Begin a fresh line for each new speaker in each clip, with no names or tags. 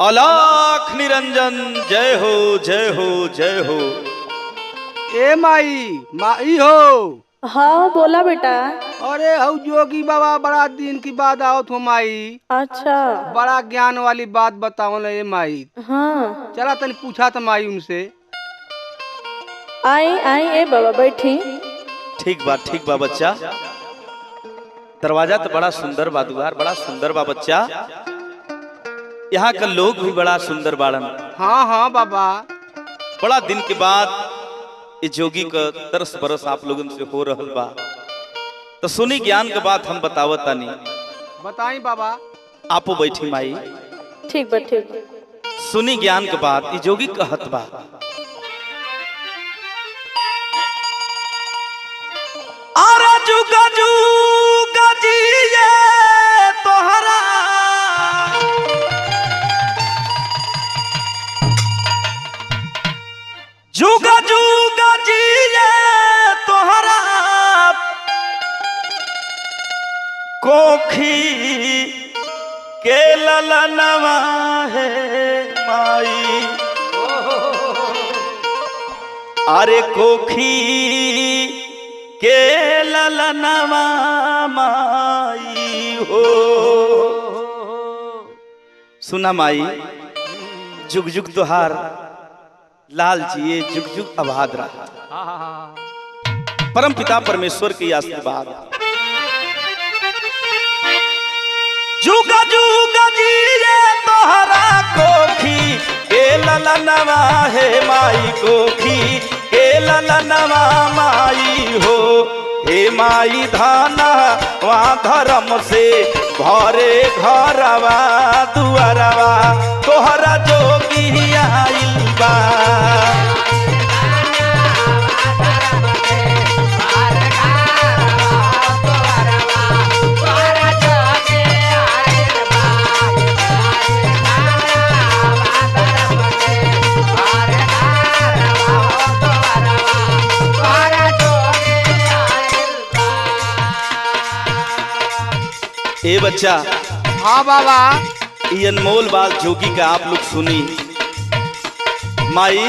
अलाख निरंजन जय हो जय हो जय हो
ए माई माई हो
हाँ बोला बेटा
अरे हऊ जोगी बाबा बड़ा दिन की बात आवत हो माई
अच्छा
बड़ा ज्ञान वाली बात बताओ ना ए माई
हाँ
चला तनी पूछा था माई उनसे
आई आई ए बाबा बैठी
ठीक बा ठीक बा बच्चा दरवाजा तो बड़ा सुंदर बा दुआर बड़ा सुंदर बा बच्चा यहाँ का लोग भी बड़ा सुंदर बाड़न
हाँ हाँ बाबा
बड़ा दिन के बाद ये जोगी का तरस बरस आप लोगन से हो रहल बा तो सुनी ज्ञान के बात हम बतावत तानी
बताई बाबा
आपो बैठी माई
ठीक बा ठीक बा।
सुनी ज्ञान के बात ये जोगी कहत बा आरा जुगा जुगा जिए तोहरा जुगा जुगा जिए तोहरा कोखी के ललनवा है माई अरे कोखी के ललनवा माई हो सुना माई जुग जुग तोहार लाल जिए जुग जुग आबाद रहा परम पिता परमेश्वर के आशीर्वाद जुगा जुगा जिए तोहरा कोखी के ललनवा है माई कोखी के ललनवा माई हो हे माई धाना वहाँ धर्म से भरे घरवा दुआरवा तोहरा जोगी आइल बा ए बच्चा
हाँ बाबा
ये अनमोल बात जोगी का आप लोग सुनी माई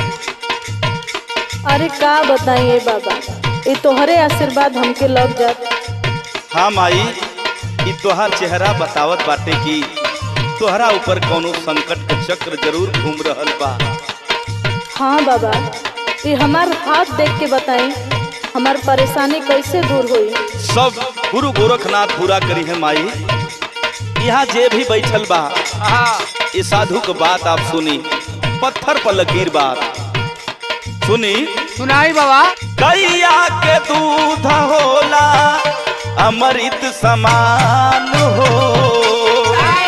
अरे का बताइए बाबा ये तोहरे आशीर्वाद हमके लग जात
हाँ माई ई तोहार चेहरा बतावत बाटे कि तोहरा ऊपर कोनो संकट के चक्र जरूर घूम रहल बा
हाँ बाबा ये हमार हाथ देख के बताई हमार परेशानी कैसे दूर हुई
सब गुरु गोरखनाथ पूरा करी है माई यहाँ जे भी बैठल बा
हाँ
ये साधु के बात आप सुनी पत्थर पर लकीर बात सुनी
सुनाई बाबा
गैया के दूध होला अमृत समान हो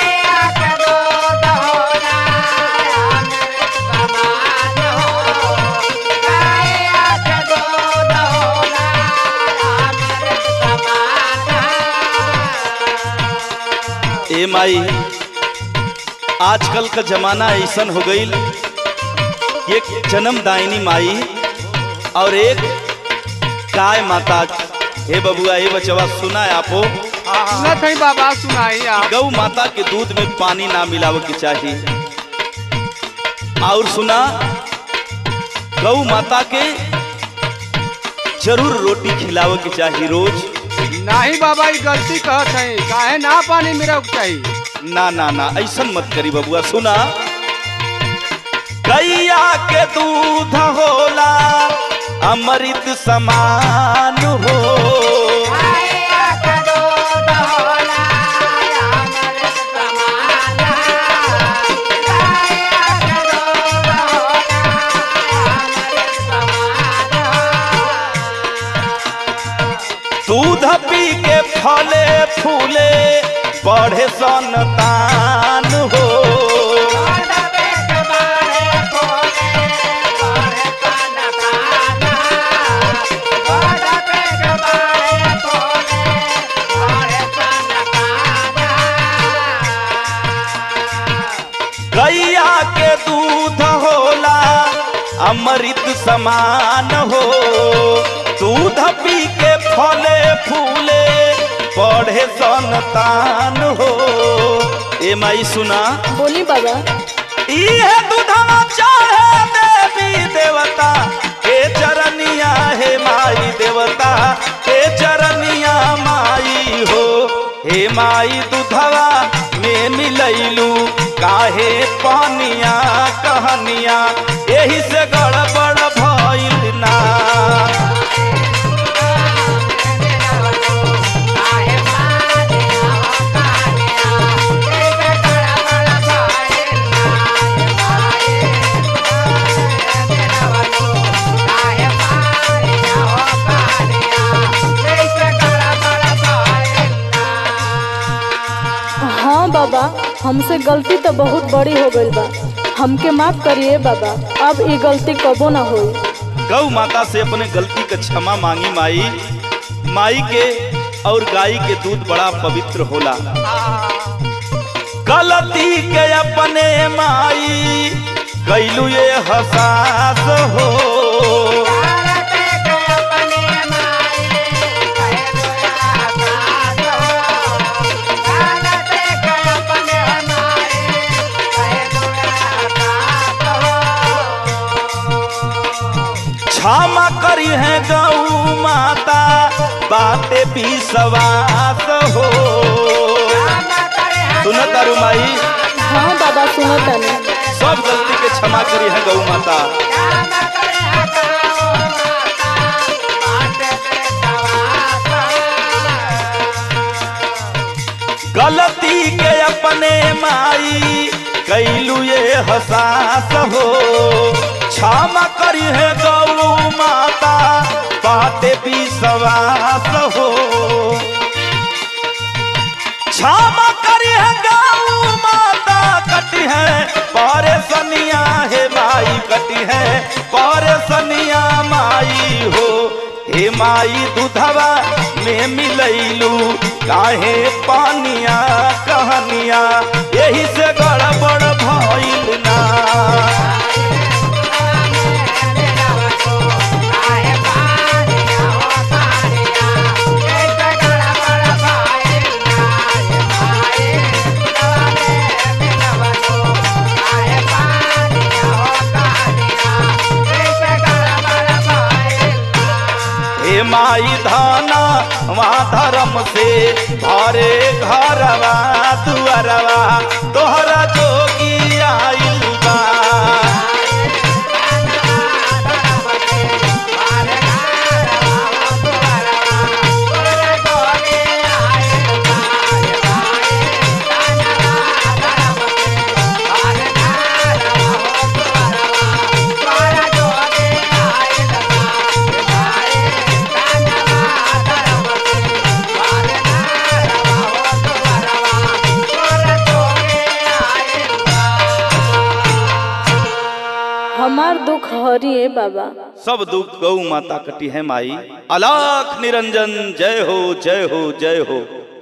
ए माई आजकल का जमाना ऐसन हो गईल एक जन्मदायिनी माई और एक गाय माता हे बबुआ हे बचवा सुना है आपो
सुनत है बाबा सुनाई आप
गौ माता के दूध में पानी ना मिलावे के चाहिए और सुना गौ माता के जरूर रोटी खिलावे के चाहिए रोज
नहीं बाबा ये गलती कहत है काहे ना पानी मेरा चाहिए
ना ना ना ऐसा मत करी बबुआ सुना गैया के दूध होला अमृत समान हो दूध पी के फले फूले बढ़े संतान हो गैया के दूध होला अमृत समान हो दूध पी के फले फूले बढ़े संतान हो ए माई सुना
बोली बाबा
इहे दूधवा चढ़े देवी देवता हे चरनिया हे माई देवता हे चरनिया माई हो हे माई दूधवा में मिलैलू काहे पानिया कहनिया एही से गड़बड़ भइल ना
हाँ बाबा हमसे गलती तो बहुत बड़ी हो गई बा हमके माफ करिए बाबा अब ये गलती कबो ना होई
गौ माता से अपने गलती का क्षमा मांगी माई माई के और गाय के दूध बड़ा पवित्र होला गलती के अपने माई कैलू ये हसास हो क्षमा करी है गौ माता बातें भी सवास हो सुन तारू माई
हाँ बाबा सुनो तनी
सब गलती के क्षमा करी है गौ माता गलती के अपने माई कैलू ये हसास हो क्षमा करी है गौ माता बातें भी सवास हो क्षमा करी है गौ माता कटी है परेशानिया है माई कटी है परेशानिया माई हो हे माई दूधवा में मिलैलू काहे पानिया कहनिया यही से गड़बड़ भइल ना हे माई धाना वहाँ धर्म से भरे घरवा दुअरवा तोहरा जोगी आइल बा
हमार दुख हरिए बाबा
सब दुख गौ माता कटी है माई अलाख निरंजन जय हो जय हो जय हो